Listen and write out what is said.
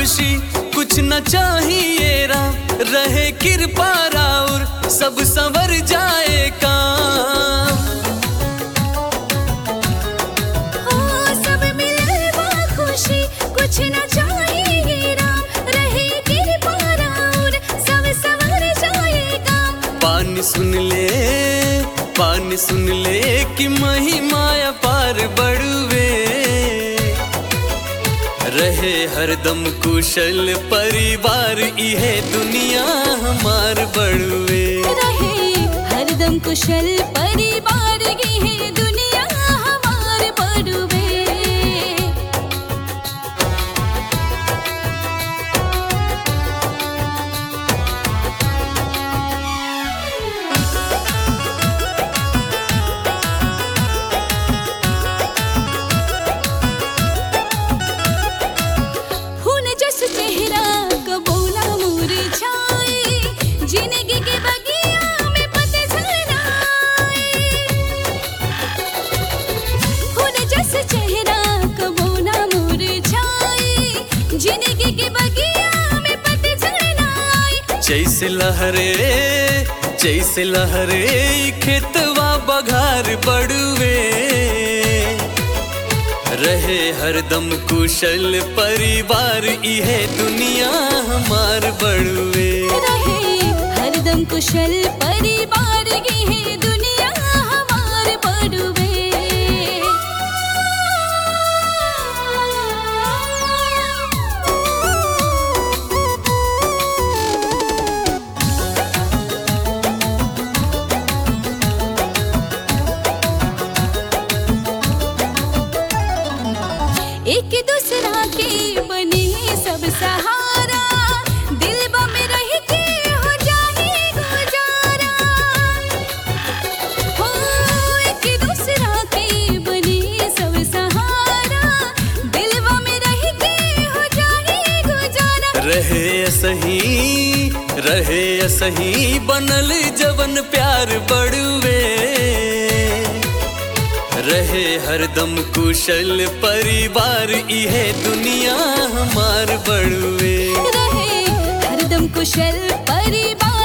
खुशी कुछ न चाहिए राम रहे कृपा राउर सब संवर जाए काम हो सब मिले बा खुशी कुछ न चाहिए राम रहे कृपा राउर सब सवर जाएगा पानी सुन ले पानी सुन ले कि महिमा पार बढ़वे रहे हरदम कुशल परिवार इहे दुनिया हमार बढ़वे रहे हरदम कुशल परिवार की है दुनिया हमार बड़ुबे फूल जस चेहरा कबूला मुरझाए जिंदगी के बगिया में पतझड़ आए फूल जस चेहरा कबूला मुरझाए जिंदगी के बगिया में पतझड़ आए जैसे लहरे जैसे लहरे ई खेतवा बघार बढ़वे रहे हरदम कुशल परिवार इहे दुनिया हमार बढ़वे रहे हरदम कुशल परिवार की है दुनिया हमार बड़ुबे एक दूसरा के बने सब सहारा दिल में रह के हो जाए गुजारा हो एक दूसरा के बने सब सहारा दिल में रह के हो जाए गुजारा रहे सही रहे सही बनल जवन प्यार बढ़वे रहे हरदम कुशल परिवार इहे दुनिया हमार बढ़वे रहे हरदम कुशल परिवार